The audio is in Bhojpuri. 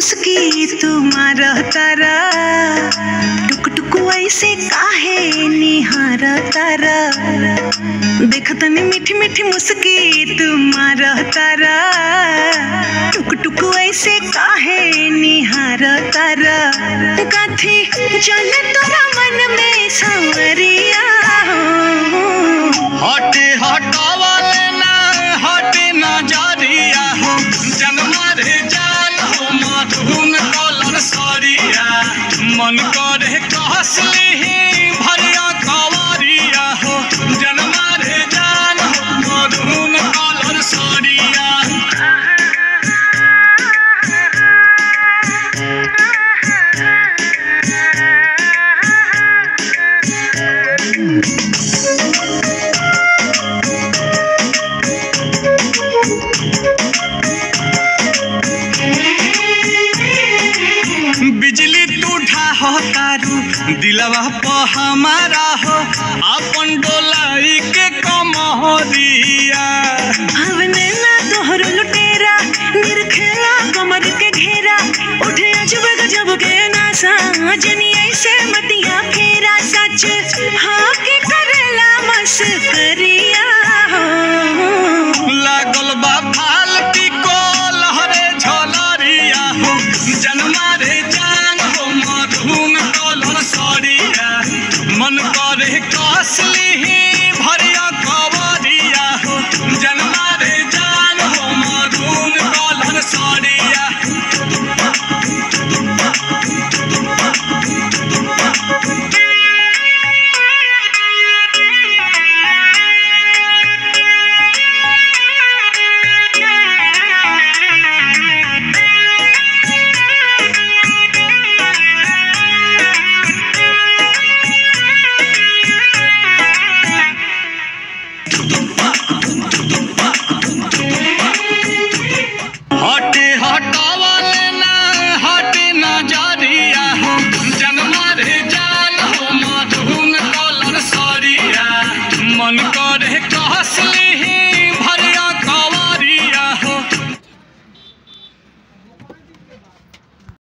मुस्की तुम्हारा तारा टुक टुक ऐसे काहे निहार तारा देखत नी मीठी मीठी मुस्की तुम्हारा तारा टुक टुक ऐसे काहे निहार तारा कथी चले तोरा मन में सांवरिया हो हटे हटावले ना हटे ना जारिया हो जन्मा रे जान हो मधुन कलर सरिया मन करे कहसली भरिया कवरिया हो जन्मा रे जान हो मधुन कलर सरिया बिजली टूठा हो तारू दिलवा प हमारा हो अपन डोलाई के कमहरिया हवने ना तोहर लुटेरा निरखेला कमर के घेरा उठे अजब गजब के नासा जनी ऐसे मतिया फेरा सच हाँ के करेला मस्करिया हो लागल बा फालती को लहरे झलरिया हो जन्मा रे जान हो मधुन कलर सरिया मन करे कसली भरिया कवरिया हो जन्मा रे जान हो मधुन कलर सरिया